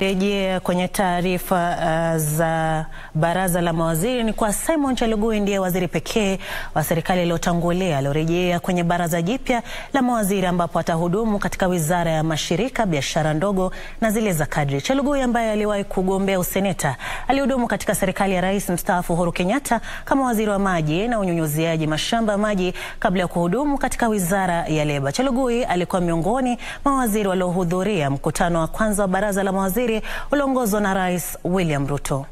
Rejea kwenye taarifa uh, za baraza la mawaziri ni kwa Simon Chelugui ndiye waziri pekee wa serikali iliyotangulia aliorejea kwenye baraza jipya la mawaziri ambapo atahudumu katika wizara ya mashirika, biashara ndogo na zile za kadri. Chelugui ambaye aliwahi kugombea useneta alihudumu katika serikali ya rais mstaafu Uhuru Kenyatta kama waziri wa maji na unyunyuziaji mashamba ya maji kabla ya kuhudumu katika wizara ya leba. Chelugui alikuwa miongoni mwa waziri waliohudhuria mkutano wa kwanza wa baraza la mawaziri ulioongozwa na Rais William Ruto.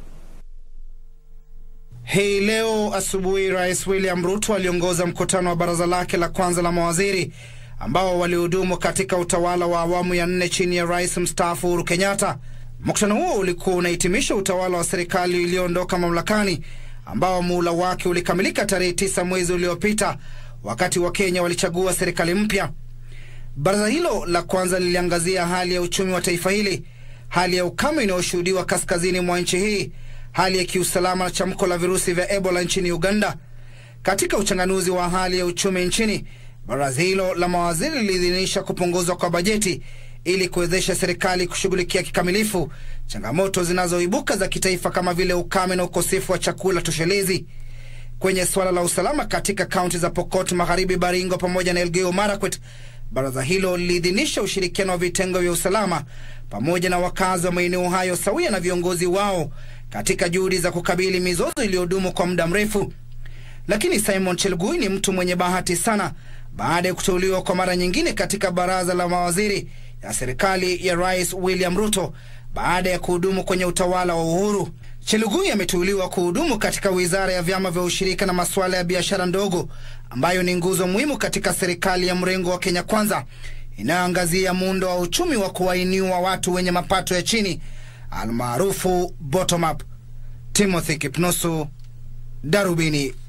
Hii leo asubuhi Rais William Ruto aliongoza mkutano wa baraza lake la kwanza la mawaziri ambao walihudumu katika utawala wa awamu ya nne chini ya rais mstaafu Uhuru Kenyatta. Mkutano huo ulikuwa unahitimisha utawala wa serikali iliyoondoka mamlakani ambao muhula wake ulikamilika tarehe tisa mwezi uliopita, wakati wa Kenya walichagua serikali mpya. Baraza hilo la kwanza liliangazia hali ya uchumi wa taifa hili, hali ya ukame inayoshuhudiwa kaskazini mwa nchi hii, hali ya kiusalama na chamko la virusi vya Ebola nchini Uganda. Katika uchanganuzi wa hali ya uchumi nchini, baraza hilo la mawaziri liliidhinisha kupunguzwa kwa bajeti ili kuwezesha serikali kushughulikia kikamilifu changamoto zinazoibuka za kitaifa kama vile ukame na ukosefu wa chakula toshelezi. Kwenye suala la usalama katika kaunti za Pokot Magharibi, Baringo pamoja na Elgeyo Marakwet, baraza hilo liliidhinisha ushirikiano wa vitengo vya usalama pamoja na wakazi wa maeneo hayo sawia na viongozi wao katika juhudi za kukabili mizozo iliyodumu kwa muda mrefu. Lakini Simon Chelugui ni mtu mwenye bahati sana baada ya kuteuliwa kwa mara nyingine katika baraza la mawaziri ya serikali ya Rais William Ruto baada ya kuhudumu kwenye utawala wa Uhuru. Chelugui ameteuliwa kuhudumu katika wizara ya vyama vya ushirika na masuala ya biashara ndogo, ambayo ni nguzo muhimu katika serikali ya mrengo wa Kenya Kwanza inayoangazia muundo wa uchumi wa kuwainua watu wenye mapato ya chini almaarufu bottom up. Timothy Kipnusu, Darubini.